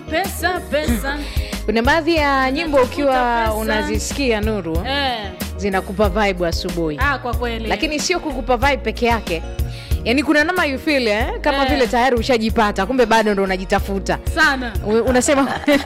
pesa pesa kuna baadhi ya nyimbo ukiwa pesa. unazisikia nuru eh. zinakupa vibe asubuhi ah, kwa kweli lakini sio kukupa vibe peke yake yaani kuna nama you feel eh? kama Eh. vile tayari ushajipata kumbe bado ndo unajitafuta sana U- unasema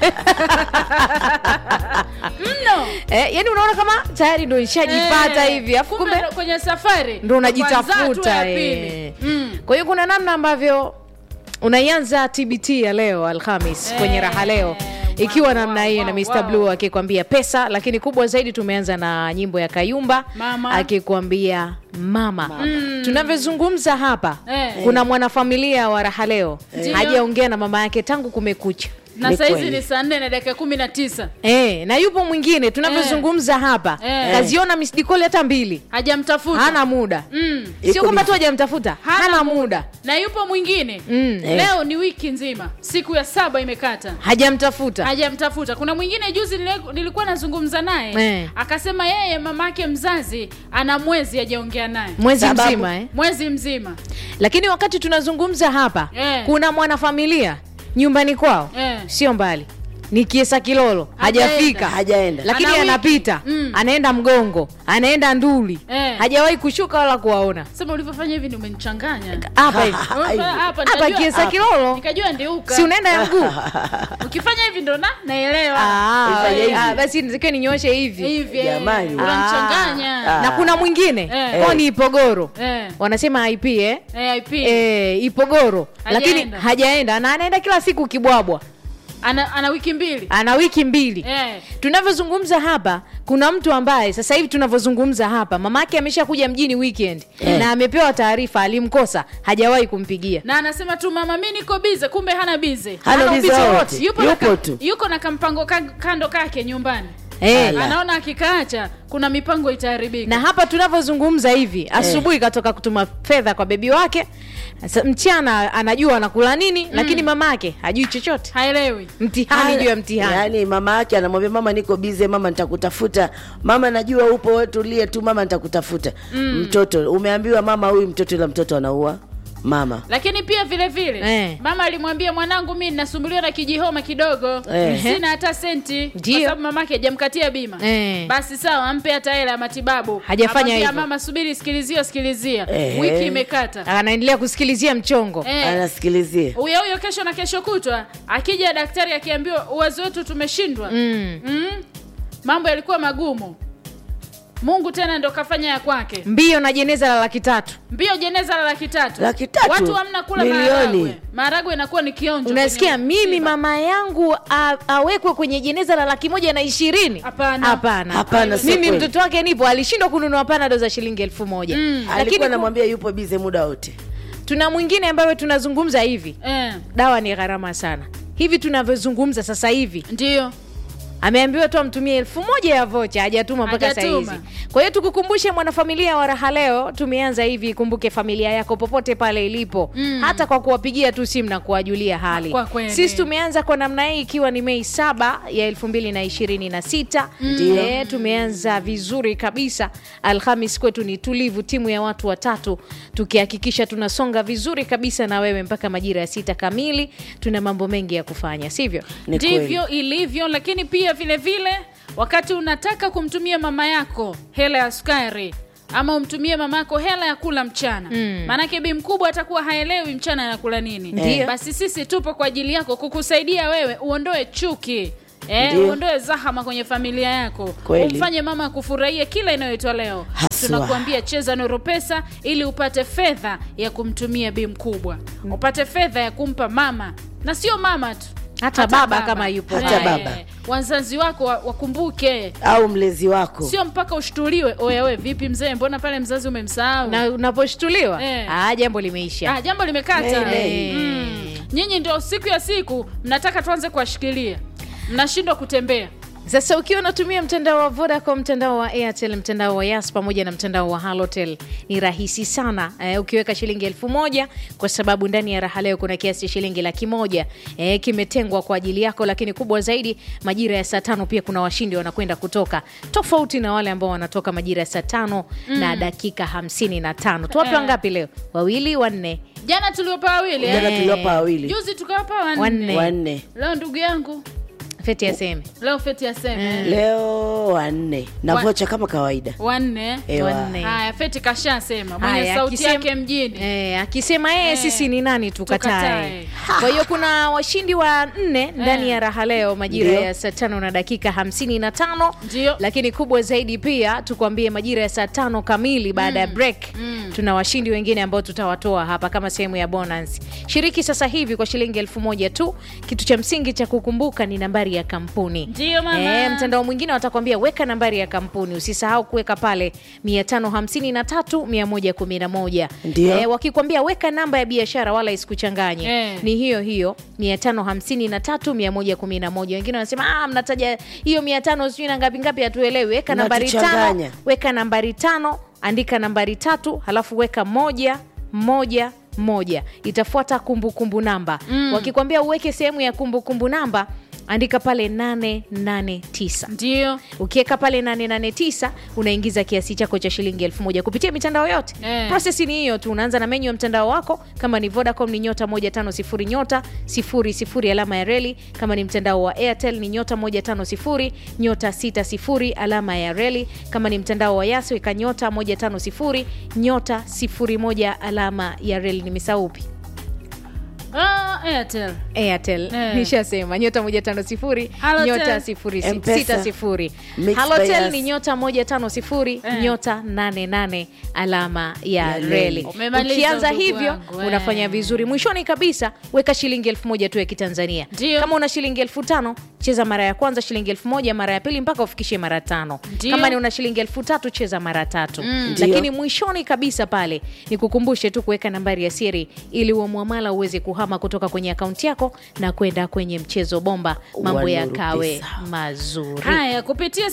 mno eh, yani unaona kama tayari ndo ishajipata Eh, hivi afu kumbe kumbe ndo kwenye safari ndo Kwanza tu unajitafuta ya eh. pili. Mm. kwa hiyo kuna namna ambavyo unaianza tbt ya leo alhamis Eh, kwenye raha leo ikiwa wow, namna wow, hiyo wow, na Mr. wow. Blue akikwambia pesa lakini kubwa zaidi tumeanza na nyimbo ya kayumba Mama. akikwambia mama, tunavyozungumza hapa Eh. kuna mwanafamilia wa raha leo Ndio. hajaongea na mama yake tangu kumekucha na Ni saizi kweli. ni saa nne na dakika kumi na tisa E, na yupo mwingine tunavyozungumza hapa Eh. kaziona misdikoli hata mbili hajamtafuta hana muda mm. sio Iko kwamba busy. tu hajamtafuta Hana hana muda na yupo mwingine Mm. Eh. leo ni wiki nzima siku ya saba imekata hajamtafuta hajamtafuta kuna mwingine juzi nile- nilikuwa nazungumza naye Eh. akasema yeye mamake mzazi ana mwezi hajaongea naye mwezi Sababu- mzima eh? mwezi mzima lakini wakati tunazungumza hapa Eh. kuna mwanafamilia nyumbani kwao Eh. sio mbali ni kiesa kilolo Hajaenda. hajafika Hajaenda. lakini Ana wiki. anapita Mm. anaenda mgongo anaenda nduli Eh. hajawahi kushuka wala kuwaona sema ulivyofanya hivi ni umenichanganya hapa hivi Hapa- hapa hapa nikajua- kiesa kilolo nikajua ndiuka si unaenda ya mguu ukifanya hivi ndo na naelewa Ah, Ifanye hivi. ah, basi nitakiwa ninyoshe hivi hivi eh, Jamani. unanichanganya Ah. na kuna mwingine Eh. kwao ni ipogoro Eh. wanasema ip eh? Eh, IP. Eh, ipogoro lakini Hajaenda. hajaenda na anaenda kila siku kibwabwa ana, ana wiki mbili ana wiki mbili eh. tunavyozungumza hapa kuna mtu ambaye sasa hivi tunavyozungumza hapa mamake amesha kuja mjini weekend Eh. na amepewa taarifa alimkosa hajawahi kumpigia na anasema tu mama mi niko bize kumbe hana bize Hana Hana biza ubizi wote. wowote. yupo, na Yupo ka, tu. yuko na kampango ka, kando kake nyumbani Eh, Ala. anaona akikaacha kuna mipango itaharibika na hapa tunavyozungumza hivi asubuhi katoka kutuma fedha kwa bebi wake Sa- mchana anajua anakula nini lakini mamake hajui chochote haelewi mtihani juu ya mtihani yaani mama yake anamwambia mama niko bize mama nitakutafuta mama najua upo wewe tulie tu mama nitakutafuta mtoto umeambiwa mama huyu mtoto ila mtoto anaua mama lakini pia vile vile Eh. mama alimwambia mwanangu mi nasumbuliwa na kijihoma kidogo Eh. sina hata senti kwa Ndio. sababu mamake hajamkatia bima Eh. basi sawa ampe hata hela ya matibabu Hajafanya Amwambia, hivyo. mama subiri sikilizia sikilizia Eh. wiki imekata anaendelea kusikilizia mchongo Eh. anasikilizia huyo huyo kesho na kesho kutwa akija daktari akiambiwa uwezo wetu tumeshindwa mm. mm? mambo yalikuwa magumu mungu tena ndo kafanya ya kwake mbio na jeneza la laki tatu mbio jeneza la laki tatu Laki tatu? watu hamna kula Milioni. maharagwe maharagwe inakuwa ni kionjo unasikia kwenye mimi msiba. mama yangu a, awekwe kwenye jeneza la laki moja na ishirini Hapana. hapana Hapana, sio mimi kweli. mtoto wake nipo alishindwa kununua panado za shilingi elfu moja Mm. lakini alikuwa ku- namwambia yupo bize muda wote tuna mwingine ambayo tunazungumza hivi eh, dawa ni gharama sana hivi tunavyozungumza sasa hivi ndio ameambiwa tu amtumie elfu moja ya vocha hajatuma mpaka Hajatuma. sahizi kwa hiyo tukukumbushe mwanafamilia wa raha leo tumeanza hivi kumbuke familia yako popote pale ilipo Mm. hata kwa kuwapigia tu simu na kuwajulia hali Kwa kweli. sisi tumeanza kwa namna hii ikiwa ni mei saba ya elfu mbili na ishirini na sita Ndio. Eh, tumeanza vizuri kabisa alhamis kwetu ni tulivu timu ya watu watatu tukihakikisha tunasonga vizuri kabisa na wewe mpaka majira ya sita kamili tuna mambo mengi ya kufanya sivyo Ni kweli. ndivyo ilivyo lakini pia vile vile wakati unataka kumtumia mama yako hela ya sukari ama umtumie mama yako hela ya kula mchana Mm. maanake bi mkubwa atakuwa haelewi mchana anakula nini Ndiyo. basi sisi tupo kwa ajili yako kukusaidia wewe uondoe chuki Eh, Ndiyo. uondoe zahama kwenye familia yako Kweli. umfanye mama kufurahia kila inayoitwa leo Haswa. tunakuambia cheza noro pesa ili upate fedha ya kumtumia bi mkubwa upate fedha ya kumpa mama na sio mama tu Hata baba kama yupo Hata Eh, baba. wazazi wako wa- wakumbuke au mlezi wako sio mpaka ushtuliwe oyawe vipi mzee mbona pale mzazi umemsahau na unaposhtuliwa Eh. ah, jambo limeisha ah, jambo limekata Hey, hey. mm. nyinyi ndio siku ya siku mnataka tuanze kuwashikilia mnashindwa kutembea sasa ukiwa unatumia mtandao wa vodacom mtandao wa airtel mtandao wa yas pamoja na mtandao wa halotel ni rahisi sana eh, ukiweka shilingi elfu moja kwa sababu ndani ya raha leo kuna kiasi cha shilingi laki moja eh, kimetengwa kwa ajili yako lakini kubwa zaidi majira ya saa tano pia kuna washindi wanakwenda kutoka tofauti na wale ambao wanatoka majira ya saa tano na dakika hamsini na tano tuwape Eh. wangapi leo wawili wanne jana tuliwapa wawili jana eh? tuliwapa wawili juzi tukawapa wanne Wanne. wanne leo ndugu yangu feti aseme leo feti aseme leo wanne na Wa- vocha kama kawaida wanne Ewa. Wanne. haya feti kashasema mwenye Haya, sauti akisema- yake mjini Eh, akisema yeye Eh, sisi ni nani tukatae tukatae. kwa hiyo kuna washindi wa nne ndani ya raha leo majira Ndio. ya saa tano na dakika hamsini na tano Ndio. lakini kubwa zaidi pia tukwambie majira ya saa tano kamili baada ya break tuna washindi wengine ambao tutawatoa hapa kama sehemu ya bonus shiriki sasa hivi kwa shilingi elfu moja tu kitu cha msingi cha kukumbuka ni nambari ya kampuni Ndio, mama. Eh, mtandao mwingine watakwambia weka nambari ya kampuni usisahau kuweka pale 553 111 Ndio. Eh, wakikwambia weka namba ya biashara wala isikuchanganye Eh. ni hiyo hiyo 553 111 wengine wanasema ah, mnataja hiyo 500 sijui na ngapi ngapi hatuelewi weka nambari tano Mnatuchanganya. weka nambari tano andika nambari tatu halafu weka moja moja moja itafuata kumbukumbu namba wakikwambia uweke sehemu ya kumbukumbu namba andika pale 889 ndio ukiweka pale 889 unaingiza kiasi chako cha shilingi elfu moja kupitia mitandao yote Eh. prosesi ni hiyo tu unaanza na menyu ya mtandao wako kama ni vodacom ni nyota 150 nyota 00 alama ya reli kama ni mtandao wa airtel ni nyota 150 nyota 60 alama ya reli kama ni mtandao wa yaso ika nyota 150 nyota 01 alama ya reli nimesahau upi ah, airtel airtel Eh. nishasema nyota 150 Halotel. nyota 60 M-Pesa. 60 Mixed by halotel us. ni nyota 150 Eh. nyota 88 alama ya Ya reli reli. Umemaliza ukianza ndugu hivyo wangu, eh. unafanya vizuri mwishoni kabisa weka shilingi elfu moja tu ya kitanzania Ndio. kama una shilingi elfu tano cheza mara ya kwanza shilingi elfu moja mara ya pili mpaka ufikishe mara tano Ndio. kama ni una shilingi elfu tatu cheza mara tatu Ndio. lakini mwishoni kabisa pale ni kukumbushe tu kuweka nambari ya siri ili huo mwamala uweze kuhama kutoka kwenye akaunti yako na kwenda kwenye mchezo bomba mambo Wa yakawe Nuru mazuri haya kupitia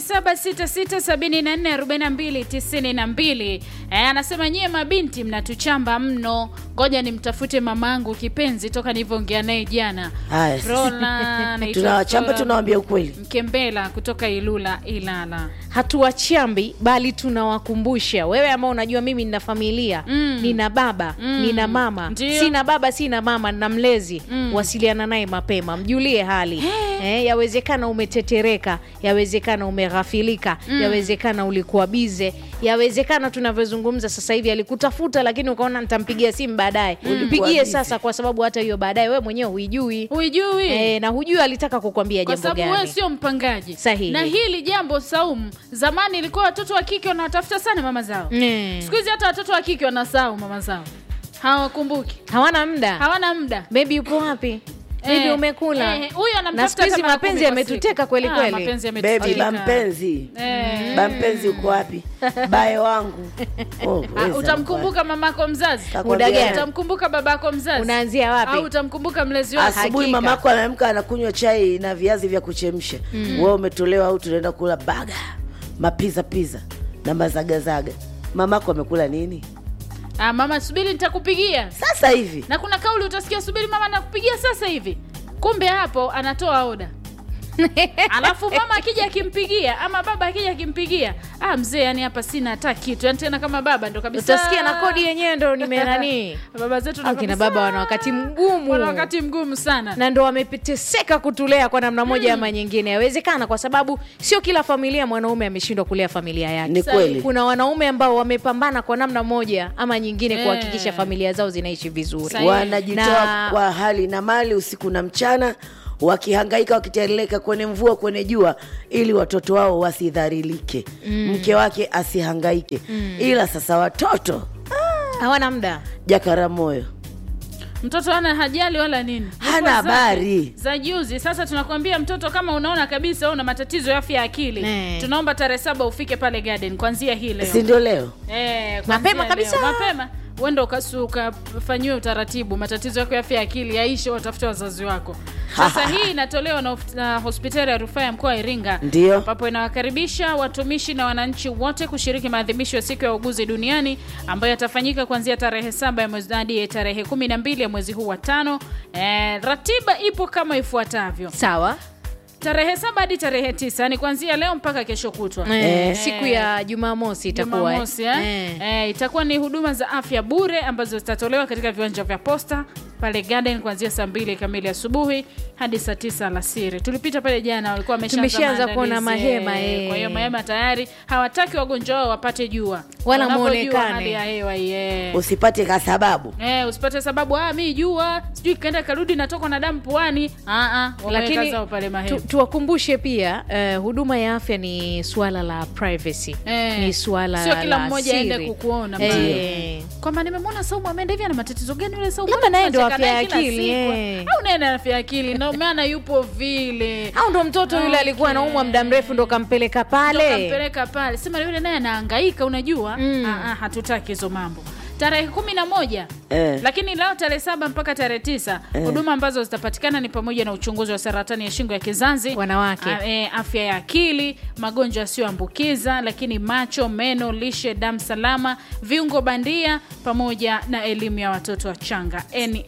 0766744292 eh, anasema nyie mabinti mnatuchamba mno ngoja nimtafute mamangu kipenzi toka nilivyoongea naye jana Haya, Frola, anaitwa tunawachamba Flora tunawambia ukweli mkembela kutoka ilula ilala hatuwachambi bali tunawakumbusha wewe ambao unajua mimi nina familia Mm. nina baba Mm. nina mama Ndio. sina baba sina mama nina mlezi wasiliana naye mapema mjulie hali eh, yawezekana umetetereka yawezekana umeghafilika yawezekana ulikuwa bize yawezekana tunavyozungumza sasa hivi alikutafuta lakini ukaona nitampigia simu baadaye Ulikuwa mpigie busy. sasa kwa sababu hata hiyo baadaye wewe mwenyewe huijui huijui eh, na hujui alitaka kukwambia kwa jambo sababu wewe gani sio mpangaji Sahihi. na hili jambo saumu zamani ilikuwa watoto wa kike wanawatafuta sana mama zao Mm. siku hizi hata watoto wa kike wanasahau mama zao hawakumbuki hawana muda hawana muda bebi upo wapi bebi Eh, umekula eh, huyo anamtafuta na siku hizi hata mara mapenzi kumi kwa yametuteka siku. kweli Ah, kweli mapenzi bebi yametuteka. bampenzi Eh. bampenzi uko wapi baye wangu oh, Ah, weza utamkumbuka mamako mzazi Takwambia Muda gani? utamkumbuka babako mzazi unaanzia wapi au utamkumbuka mlezi wako asubuhi Hakika. mamako anaamka anakunywa chai na viazi vya kuchemsha mm. wewe umetolewa au tunaenda kula baga mapiza piza na mazagazaga mamako amekula nini ah, mama subiri nitakupigia sasa hivi na kuna kauli utasikia subiri mama nakupigia sasa hivi kumbe hapo anatoa oda alafu mama akija akimpigia ama baba akija akimpigia ah, mzee yani hapa sina hata kitu yani tena kama baba ndo kabisa utasikia na kodi yenyewe ndo nimenanii baba zetu ndo akina kabisa- baba wana wakati mgumu wana wakati mgumu sana na ndo wameteseka kutulea kwa namna moja ama nyingine yawezekana kwa sababu sio kila familia mwanaume ameshindwa kulea familia yake ni kweli kuna wanaume ambao wamepambana kwa namna moja ama nyingine Eh. kuhakikisha familia zao zinaishi vizuri Sahihi. wanajitoa Na- kwa hali na mali usiku na mchana wakihangaika wakiteleka kwenye mvua kwenye jua ili watoto wao wasidharilike mm. mke wake asihangaike mm. ila sasa watoto hawana muda jakaramoyo mtoto ana hajali wala nini Hana Yuko zake habari. za juzi sasa tunakwambia mtoto kama unaona kabisa wewe una matatizo ya afya ya akili Ne. tunaomba tarehe saba ufike pale garden kwanzia hii leo si ndio leo Eh, Mapema kuanzia kabisa. leo. mapema uenda ukasu- ukafanyiwe utaratibu matatizo yako ya afya ya akili yaishe watafute wazazi wako sasa hii inatolewa na, of- na hospitali ya rufaa ya mkoa wa iringa Ndio. ambapo inawakaribisha watumishi na wananchi wote kushiriki maadhimisho ya siku ya uguzi duniani ambayo yatafanyika kuanzia tarehe saba ya mwezi hadi tarehe kumi na mbili ya mwezi huu wa tano eh, ratiba ipo kama ifuatavyo sawa tarehe saba hadi tarehe tisa yani kuanzia leo mpaka kesho kutwa Eh, siku ya jumamosi itakuwa eh. Jumamosi, eh? Eh. Eh, itakuwa ni huduma za afya bure ambazo zitatolewa katika viwanja vya posta pale Garden kuanzia saa mbili kamili asubuhi hadi saa tisa alasiri. Tulipita pale jana, walikuwa wameshaanza Tumeshaanza kuona maandalizi, mahema, eh. eh. Kwa hiyo mahema tayari hawataki wagonjwa wao wapate jua Wala Wanavyojua muonekane. hali ya hewa yeah. usipate kasababu Eh, usipate sababu ah, mi jua sijui kaenda karudi natokwa na damu puani. Ah, ah, wameweka lakini zao pale mahema. tu, tuwakumbushe pia eh, huduma ya afya ni suala la privacy Eh, ni suala sio kila la mmoja aende siri. kukuona Eh, pale. kwamba nimemwona Saumu ameenda hivi ana matatizo gani yule Saumu? Labda naye ndo Tunacheka afya naye ya kila akili, siku. eh. Au naye na afya ya akili ndio maana yupo vile. au ndo mtoto yule Okay. alikuwa anaumwa muda mrefu ndo kampeleka Ndo pale kampeleka pale. Sema yule naye anahangaika unajua? Mm. Ah, ah, hatutaki hizo mambo. Tarehe kumi na moja Eh. lakini leo tarehe saba mpaka tarehe tisa huduma ambazo zitapatikana ni pamoja na uchunguzi wa saratani ya shingo ya kizazi Wanawake. a- e, afya ya akili magonjwa yasiyoambukiza lakini macho meno lishe damu salama viungo bandia pamoja na elimu ya watoto wachanga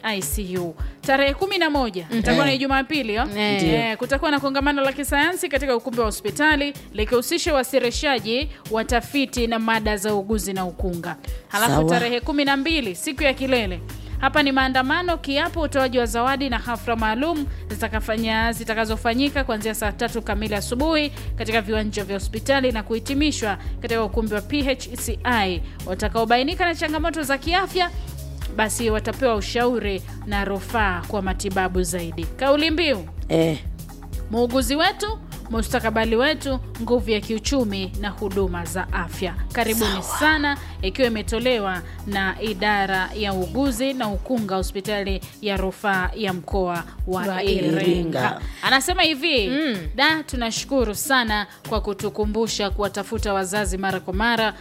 nicu tarehe kumi na moja itakuwa ni jumapili yo? Eh. Eh, kutakuwa na kongamano la kisayansi katika ukumbi wa hospitali likihusisha wasirishaji watafiti na mada za uguzi na ukunga halafu Sawa. tarehe kumi na mbili siku ya kilele hapa ni maandamano kiapo utoaji wa zawadi na hafla maalum zitakafanya- zitakazofanyika kuanzia saa tatu kamili asubuhi katika viwanja vya hospitali na kuhitimishwa katika ukumbi wa phci watakaobainika na changamoto za kiafya basi watapewa ushauri na rufaa kwa matibabu zaidi kauli mbiu eh. muuguzi wetu mustakabali wetu nguvu ya kiuchumi na huduma za afya karibuni sana ikiwa imetolewa na idara ya uuguzi na ukunga hospitali ya rufaa ya mkoa wa Wa iringa Iringa. anasema hivi mm. da tunashukuru sana kwa kutukumbusha kuwatafuta wazazi mara kwa mara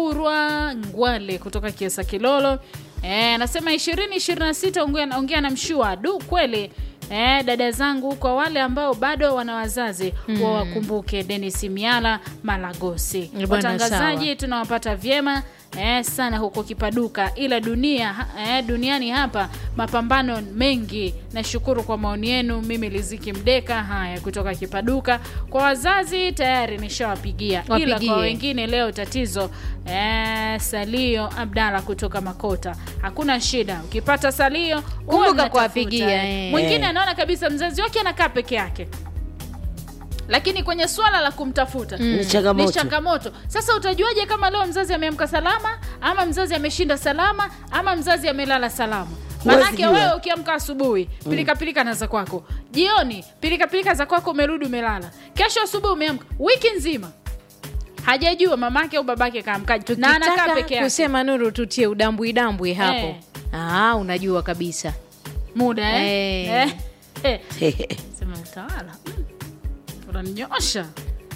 kurwa ngwale kutoka kiesa kilolo Eh, anasema ishirini ishirini na sita ongea ongea na mshua du kweli Eh, dada zangu kwa wale ambao bado wana wazazi mm. wawakumbuke denis miala malagosi Bwana, watangazaji tunawapata vyema eh, sana huko kipaduka ila dunia ha- eh, duniani hapa mapambano mengi nashukuru kwa maoni yenu mimi liziki mdeka haya kutoka kipaduka kwa wazazi tayari nishawapigia ila Wapigie. kwa wengine leo tatizo eh, salio abdala kutoka makota hakuna shida ukipata salio huwa Kumbuka mnatafuta, kuwapigia, eh. eh. mwingine anaona kabisa mzazi wake anakaa peke yake lakini kwenye swala la kumtafuta Ni changamoto. ni changamoto sasa utajuaje kama leo mzazi ameamka salama ama mzazi ameshinda salama ama mzazi amelala salama Huwezi manake jua. wewe ukiamka asubuhi pilika pilika na za kwako jioni pilika pilika za kwako umerudi umelala kesho asubuhi umeamka wiki nzima hajajua mamake au babake kaamkaji na anakaa tukitaka peke yake kusema nuru tutie udambwidambwi hapo Eh. ah, unajua kabisa muda eh? Eh. Eh. Eh. sema utawala mm. unaninyosha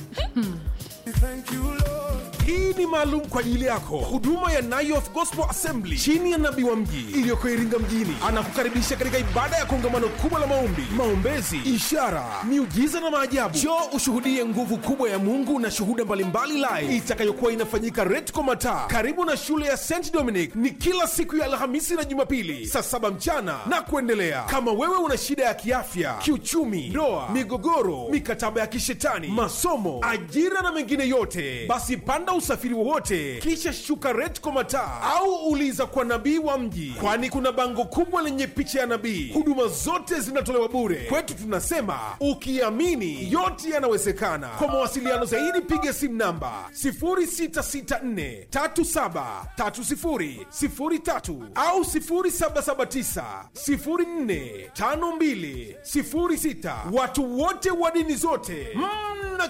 hii ni maalum kwa ajili yako huduma ya Nayoth Gospel Assembly chini ya nabii wa mji iliyoko Iringa mjini anakukaribisha katika ibada ya kongamano kubwa la maombi, maombezi, ishara, miujiza na maajabu. Njoo ushuhudie nguvu kubwa ya Mungu na shuhuda mbalimbali live itakayokuwa inafanyika Retco Mataa karibu na shule ya St Dominic. Ni kila siku ya Alhamisi na Jumapili saa saba mchana na kuendelea. Kama wewe una shida ya kiafya, kiuchumi, ndoa, migogoro, mikataba ya kishetani, masomo, ajira na mengine yote, basi panda usafiri wowote kisha shuka Retco Mataa au uliza kwa nabii wa mji, kwani kuna bango kubwa lenye picha ya nabii. Huduma zote zinatolewa bure. Kwetu tunasema ukiamini yote yanawezekana. Kwa mawasiliano zaidi piga simu namba 0664373003 au 0779045206. Watu wote wa dini zote mna